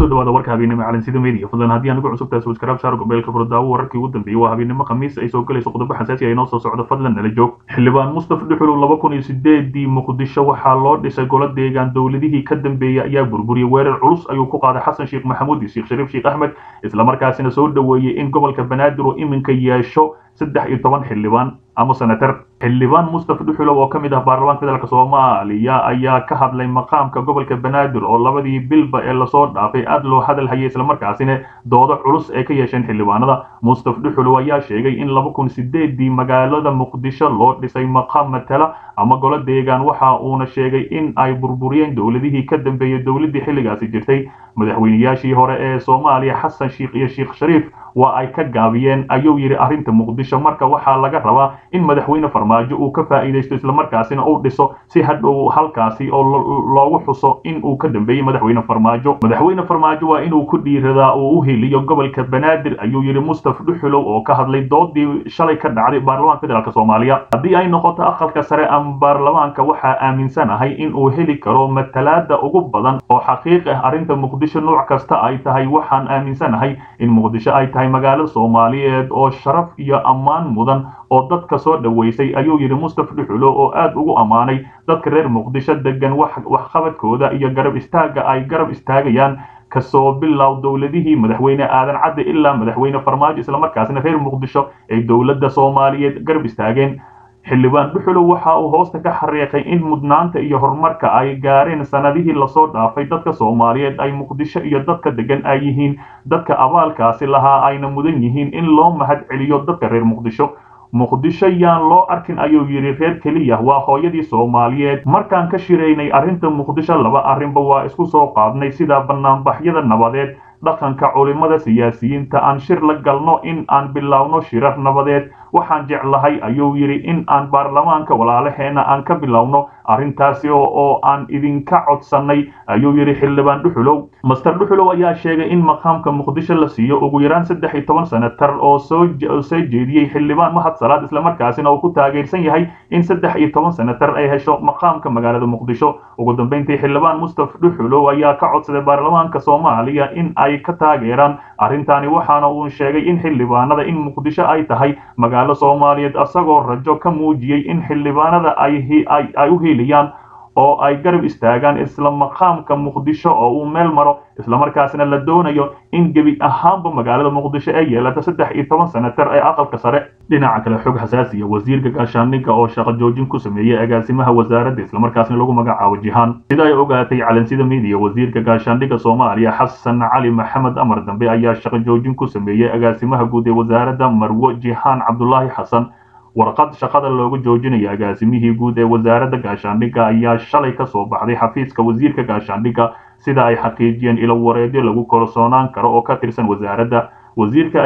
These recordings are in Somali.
kusoo dhawaada warka habeennimo calansida media fadlan haddii anigu cusubtahay subscribe saar gobeelka furdaawo wararkii ugu dambeeyey waa habeennimo khamiis ay soo galayso qodobo xasaasi ay noo soo socdo fadlan nala joog xildhibaan mustafa dhuxulow laba kun iyo sideedii muqdisho waxaa loo dhisay golo deegaan dowladihii ka dambeeyey ayaa burburiyey weerar culus ayuu ku qaaday xasan sheekh maxamuud iyo sheekh shariif sheekh axmed islamarkaasina soo dhoweeyey in gobolka banaadir uu iminka yeesho saddex iyo toban xildhibaan ama senatar xildhibaan mustafa dhuxulow oo ka mid ah baarlamaanka federaalk soomaaliya ayaa ka hadlay maqaamka gobolka banaadir oo labadii bilba ee lasoo dhaafay aad loo hadal hayay islamarkaasina doodo culus ay ka yeesheen xildhibaanada mustafa dhuxulow ayaa sheegay in laba kun sideedii magaalada muqdisho loo dhisay maqaam matala ama golo deegaan waxa uuna sheegay in ay burburiyeen dowladihii ka dambeeyey dowladii xilligaasi jirtay madaxweynayaashii hore ee soomaaliya xasan sheikh iyo sheekh shariif waa ay ka gaabiyeen ayuu yidhi arrinta muqdisho marka waxaa laga rabaa in madaxweyne farmaajo uu ka faa'iidaysto islamarkaasina uu dhiso si hadhow halkaasi oo loogu xuso in uu ka dambeeyey madaxweyne farmaajo madaxweyne farmaajo waa inuu ku dhiiradaa uu u heliyo gobolka banaadir ayuu yidhi mustafa dhuxulow oo ka hadlay doodii shalay ka dhacday baarlamaanka federaalk soomaaliya haddii ay noqoto aqalka sare ama baarlamaanka waxaa aaminsanahay in uu heli karo matalaada ugu badan oo xaqiiq ah arrinta muqdisho nooc kasta ay tahay waxaan aaminsanahay in muqdisho ay tahay magaalo soomaaliyeed oo sharaf iyo ammaan mudan oo dadka soo dhoweysay ayuu yidhi mustafa dhuxulo oo aad ugu ammaanay dadka reer muqdisho degan waxqabadkooda iyo garab istaagga ay garab istaagayaan kasoo bilow dowladihii madaxweyne aadan cadde ilaa madaxweyne farmaajo islamarkaasina reer muqdisho ay dowladda soomaaliyeed garab istaageen xildhibaan dhuxulow waxa uu hoosta ka xariiqay in mudnaanta iyo horumarka ay gaareen sanadihii lasoo dhaafay dadka soomaaliyeed ay muqdisho iyo dadka degan ay yihiin dadka abaalkaasi lahaa ayna mudan yihiin in loo mahad celiyo dadka reer muqdisho muqdisho yaan loo arkin ayuu yidhi reer keliya waa hooyadii soomaaliyeed markaan ka shiraynay arrinta muqdisho laba arrinba waa isku soo qaadnay sida banaanbaxyada nabadeed dhaqanka culimada siyaasiyiinta aan shir la galno in aan bilowno shirar nabadeed waxaan jeclahay ayuu yidhi in aan baarlamaanka walaalaheena aan ka bilowno arrintaasi oo aan idinka codsannay ayuu yidhi xildhibaan dhuxulow master dhuxulow ayaa sheegay in maqaamka muqdisho la siiyo ugu yaraan saddex iyo toban senatar oo soo soo jeediyey xildhibaan mahad salaad islamarkaasina uu ku taageersan yahay in saddex iyo toban senatar ay hesho maqaamka magaalada muqdisho ugu dambeyntii xildhibaan mustafa dhuxulow ayaa ka codsaday baarlamaanka soomaaliya in ay ka taageeraan arrintaani waxaana uu sheegay in xildhibaanada in muqdisho ay tahay magaalo soomaaliyeed asagoo rajo ka muujiyey in xildhibaanada ay u heliyaan oo ay garab istaagaan isla maqaamka muqdisho oo uu meel maro islamarkaasna la doonayo in gebi ahaanba magaalada muqdisho ay yeelato saddex iyo toban senatar ee aqalka sare dhinaca kale xog xasaasiya wasiirka gaashaandhigga oo shaqo joojin ku sameeyey agaasimaha wasaaradda islamarkaasna lagu magacaabo jihaan sida ay ogaatay calansida midiya wasiirka gaashaandhigga soomaaliya xasan cali maxamed amar dambe ayaa shaqo joojin ku sameeyey agaasimaha guud ee wasaaradda marwo jihaan cabdulaahi xasan warqad shaqada looga joojinaya agaasimihii guud ee wasaaradda gaashaandhigga ayaa shalay ka soo baxday xafiiska wasiirka gaashaandhigga sida ay xaqiijiyeen ilo wareedyo lagu kalsoonaan karo oo ka tirsan wasaaradda wasiirka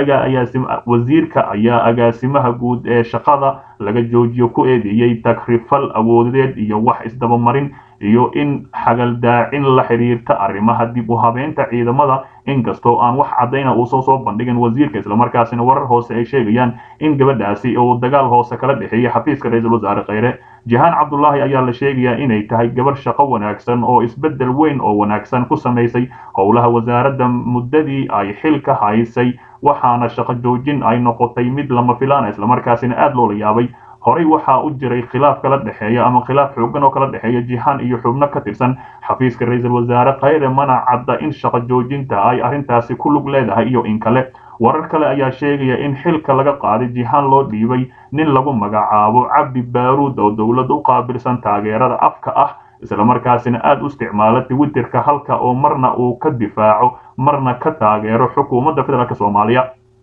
wasiirka ayaa agaasimaha guud ee shaqada laga joojiyo ku eedeeyey takrifal awoodeed iyo wax isdabamarin iyo in xagaldaacin la xiriirta arrimaha dib u habeynta ciidamada inkastoo aan wax caddayna uusan soo bandhigin wasiirka islamarkaasina warar hoose ay sheegayaan in gabadhaasi uu dagaal hoose kala dhexeeyey xafiiska ra-iisul wasaare kheyre jihaan cabdulaahi ayaa la sheegayaa inay tahay gabar shaqo wanaagsan oo isbeddel weyn oo wanaagsan ku samaysay howlaha wasaaradda muddadii ay xilka haysay waxaana shaqo joojin ay noqotay mid lama filaana islamarkaasina aada loola yaabay horey waxaa u jiray khilaaf kala dhexeeya ama khilaaf xoogan oo kala dhexeeya jihaan iyo xubno ka tirsan xafiiska ra-iisul wasaare kheyre mana cadda in shaqo joojinta ay arrintaasi ku lug leedahay iyo in kale warar kale ayaa sheegaya in xilka laga qaaday jihaan loo dhiibay nin lagu magacaabo cabdi baaruud oo dowladda u qaabilsan taageerada afka ah islamarkaasina aada u isticmaala twitterka halka oo marna uu ka difaaco marna ka taageero xukuumadda federaalk soomaaliya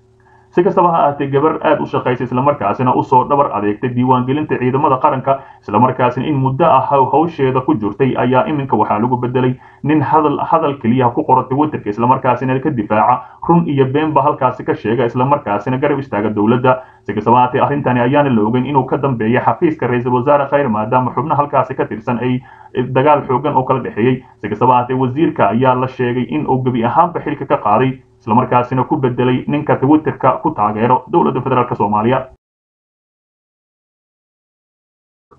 si kastaba ha ahaatee gabar aad u shaqaysa islamarkaasina usoo dhabar adeegtay diiwaangelinta ciidamada qaranka islamarkaasina in muddo ah hawsheeda ku jirtay ayaa iminka waxaa lagu bedelay nin hadal hadal keliya ku qora twitterka islamarkaasina ka difaaca run iyo beenba halkaasi ka sheega islamarkaasina garab istaaga dowladda si kastaba haatee arrintani ayaana la ogeyn inuu ka dambeeya xafiiska ra-iisul wasaare kheyr maadaama xubno halkaasi ka tirsan ay dagaal xoogan oo kala dhexeeyey si kastaba haatee wasiirka ayaa la sheegay in uu gebi ahaanba xilka ka qaaday islamarkaasina ku bedelay ninka twitterka ku taageero dowladda federaalk soomaaliya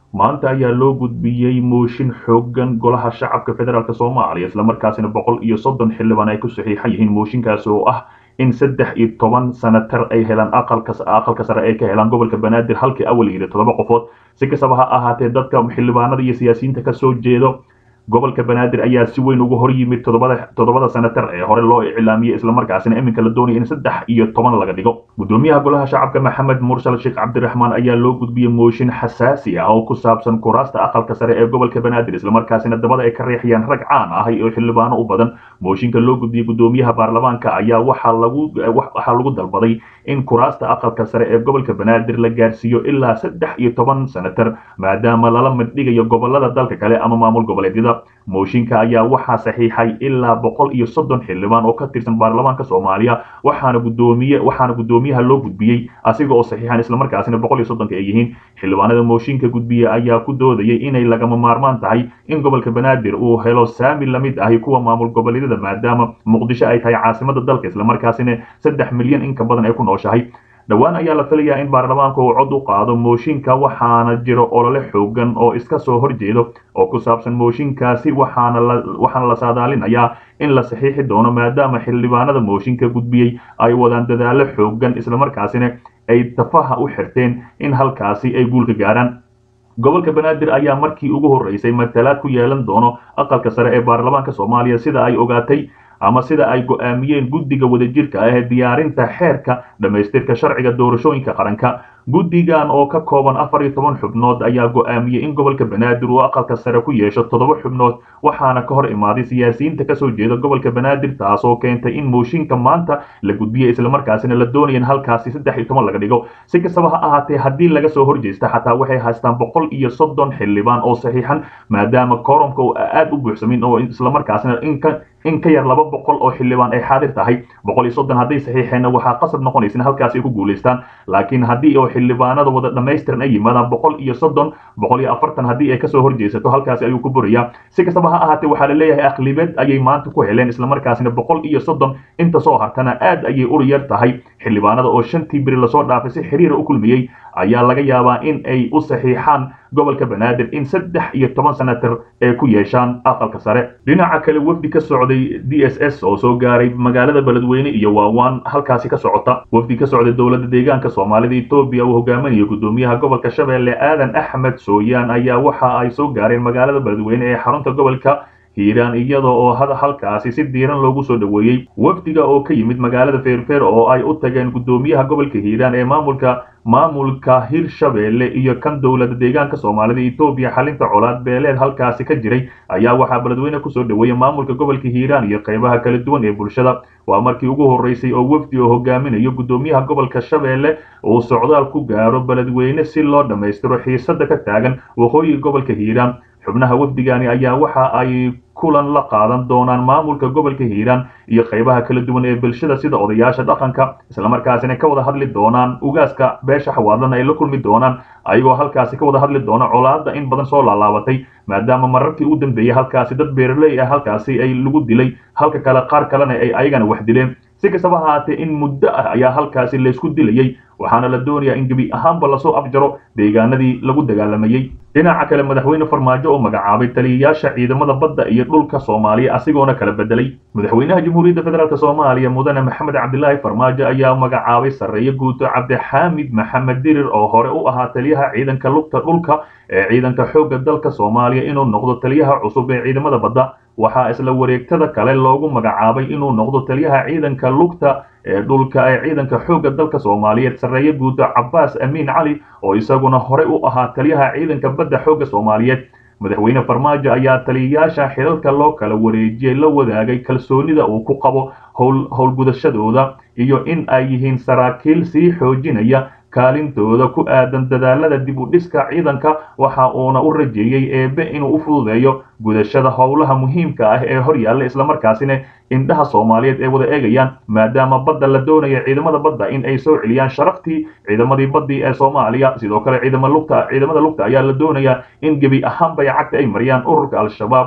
maanta ayaa loo gudbiyey mooshin xoogan golaha shacabka federaalk soomaaliya islamarkaasina boqol iyo soddon xildhibaan ay ku saxiixan yihiin mooshinkaasi oo ah in saddex iyo toban sanatar ay helaan aqalka aqalka sare ay ka helaan gobolka banaadir halkii awal yidhi toddoba qofood si kastaba ha ahaatee dadka xildhibaanada iyo siyaasiyiinta kasoo jeedo gobolka banaadir ayaa si weyn uga hor yimid toddobada toddobada sanatar ee hore loo iclaamiyey islamarkaasina iminka la doonaya in saddex iyo toban laga dhigo gudoomiyaha golaha shacabka maxamed mursal sheekh cabdiraxmaan ayaa loo gudbiyey mooshin xasaasi ah oo ku saabsan kuraasta aqalka sare ee gobolka banaadir islamarkaasina dabada ay ka riixayaan rag caan ah oo xildhibaano u badan mooshinka loo gudbiyey gudoomiyaha baarlamaanka ayaa waxaa lagu waxaa lagu dalbaday in kuraasta aqalka sare ee gobolka banaadir la gaarsiiyo ilaa saddex iyo toban sanatar maadaama lala middhigayo gobolada dalka kale ama maamul goboleedyada mooshinka ayaa waxaa saxiixay ilaa boqol iyo soddon xildhibaan oo ka tirsan baarlamaanka soomaaliya waxaana gudoomiye waxaana gudoomiyaha loo gudbiyey asiga oo saxiixan islamarkaasina boqol iyo soddonka ay yihiin xildhibaanada mooshinka gudbiye ayaa ku doodayay inay lagama maarmaan tahay in gobolka banaadir uu helo saami lamid ahi kuwa maamul goboleedyada maadaama muqdisho ay tahay caasimada dalka islamarkaasina saddex milyan in ka badan ay ku nooshahay dhowaan ayaa la filayaa in baarlamaanka uu cod u qaado mooshinka waxaana jiro olole xoogan oo iska soo horjeedo oo ku saabsan mooshinkaasi waxaana la waxaana la saadaalinayaa in la saxiixi doono maadaama xildhibaanada mooshinka gudbiyey ay wadaan dadaalo xoogan islamarkaasina ay tafaha u xirteen in halkaasi ay guulka gaaraan gobolka banaadir ayaa markii ugu horreysay matalaad ku yeelan doono aqalka sare ee baarlamaanka soomaaliya sida ay ogaatay ama sida ay go'aamiyeen guddiga wadajirka ah ee diyaarinta xeerka dhammaystirka sharciga doorashooyinka qaranka guddigan oo ka kooban afar iyo toban xubnood ayaa go'aamiyey in gobolka banaadir uu aqalka sare ku yeesho toddoba xubnood waxaana ka hor imaaday siyaasiyiinta kasoo jeeda gobolka banaadir taasoo keentay in mooshinka maanta la gudbiyey islamarkaasina la doonaya in halkaasi saddex iyo toban laga dhigo si kastaba ha ahaatee haddii laga soo horjeesta xataa waxay haystaan boqol iyo soddon xildhibaan oo saxiixan maadaama koromka uu aad u buuxsamin oo islamarkaasina inka in ka yar laba boqol oo xildhibaan ay xaadir tahay boqol iyo soddon hadday saxiixeenna waxaa qasab noqonaysa in halkaasi ay ku guulaystaan laakiin haddii oo xildhibaanada wada dhammaystiran ay yimaadaan boqol iyo soddon boqol iyo afartan haddii ay kasoo horjeesato halkaasi ayuu ku burayaa si kastaba ha ahaatee waxaa la leeyahay aqlibeed ayay maanta ku heleen islamarkaasina boqol iyo soddon inta soo hartana aad ayay ur yar tahay xildhibaanada oo shantii beri lasoo dhaafay si xiriira u kulmiyey ayaa laga yaabaa in ay u saxiixaan gobolka banaadir in saddex iyo toban sanatar ee ku yeeshaan aqalka sare dhinaca kale wafdi ka socday d s s oo soo gaaray magaalada beledweyne iyo waawaan halkaasi ka socota wafdi ka socday dowladda deegaanka soomaalida etoobiya uu hogaaminayo gudoomiyaha gobolka shabeelle aadan axmed sooyaan ayaa waxa ay soo gaareen magaalada beledweyne ee xarunta gobolka hiiraan iyada oo halkaasi si diiran loogu soo dhoweeyey wafdiga oo ka yimid magaalada feerfeer oo ay u tageen gudoomiyaha gobolka hiiraan ee maamulka maamulka hirshabeelle iyo kan dowladda deegaanka soomaalida etoobiya xalinta colaad beeleed halkaasi ka jiray ayaa waxaa beledweyne kusoo dhoweeyey maamulka gobolka hiiraan iyo qaybaha kala duwan ee bulshada waa markii ugu horreysay oo wafdi oo hogaaminayo gudoomiyaha gobolka shabeelle uu socdaal ku gaaro beledweyne si loo dhammaystiro xiisada ka taagan waqooyiga gobolka hiiraan xubnaha wafdigani ayaa waxa ay kulan la qaadan doonaan maamulka gobolka hiiraan iyo qaybaha kala duwan ee bulshada sida odayaasha dhaqanka islamarkaasina ka wada hadli doonaan ugaaska beesha xawaadlana ay la kulmi doonaan ayagoo halkaasi ka wada hadli doona colaada in badan soo laalaabatay maadaama mararkii u dambeeyey halkaasi dad beeraley ah halkaasi ay lagu dilay halka kale qaar kalena ay ayagana wax dileen si kastaba ahaatee in muddo ah ayaa halkaasi laysku dilayey waxaana la doonayaa in gebi ahaanba lasoo afjaro deegaanadii lagu dagaalamayey dhinaca kale madaxweyne farmaajo oo magacaabay taliyayaasha ciidamada badda iyo dhulka soomaaliya asigoona kala bedelay madaxweynaha jamhuuriyadda federaalk soomaaliya mudane maxamed cabdilaahi farmaajo ayaa magacaabay sarreeye guuto cabdixaamid maxamed dirir oo hore u ahaa taliyaha ciidanka lugta dhulka ee ciidanka xoogga dalka soomaaliya inuu noqdo taliyaha cusub ee ciidamada badda waxaa isla wareegtada kale loogu magacaabay inuu noqdo taliyaha ciidanka lugta ee dhulka ee ciidanka xoogga dalka soomaaliyeed sarreeye guuto cabbaas amiin cali oo isaguna hore u ahaa taliyaha ciidanka badda xoogga soomaaliyeed madaxweyne farmaajo ayaa taliyayaasha xilalka loo kala wareejiyey la wadaagay kalsoonida uu ku qabo howlgudashadooda iyo in ay yihiin saraakiil sii xoojinaya kaalintooda ku aadan dadaalada dib u dhiska ciidanka waxa uuna u rajeeyey eebe inuu u fududeeyo gudashada howlaha muhiimka ah ee hor yaalla islamarkaasina indhaha soomaaliyeed ay wada eegayaan maadaama badda la doonaya ciidamada badda in ay soo celiyaan sharaftii ciidamadii baddii ee soomaaliya sidoo kale ciidama lugta ciidamada lugta ayaa la doonayaa in gebi ahaanbay cagta ay mariyaan ururka al-shabaab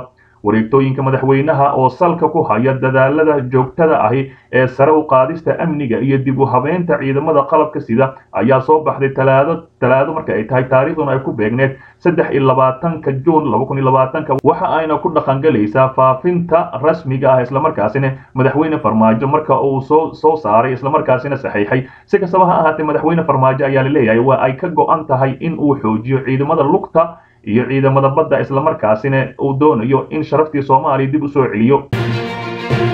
wareegtooyinka madaxweynaha oo salka ku haya dadaalada joogtada ahi ee sare u qaadista amniga iyo dib u habeynta ciidamada qalabka sida ayaa soo baxday talaado talaado marka ay tahay taariikhduna ay ku beegneed saddex iyo labaatanka juun laba kun iyo labaatanka waxa ayna ku dhaqangelaysaa faafinta rasmiga ah islamarkaasina madaxweyne farmaajo marka uu soo soo saaray islamarkaasina saxiixay si kastaba ha ahaatee madaxweyne farmaajo ayaa la leeyahay waa ay ka go-an tahay in uu xoojiyo ciidamada lugta iyo ciidamada badda islamarkaasina uu doonayo in sharaftii soomaaliya dib u soo celiyo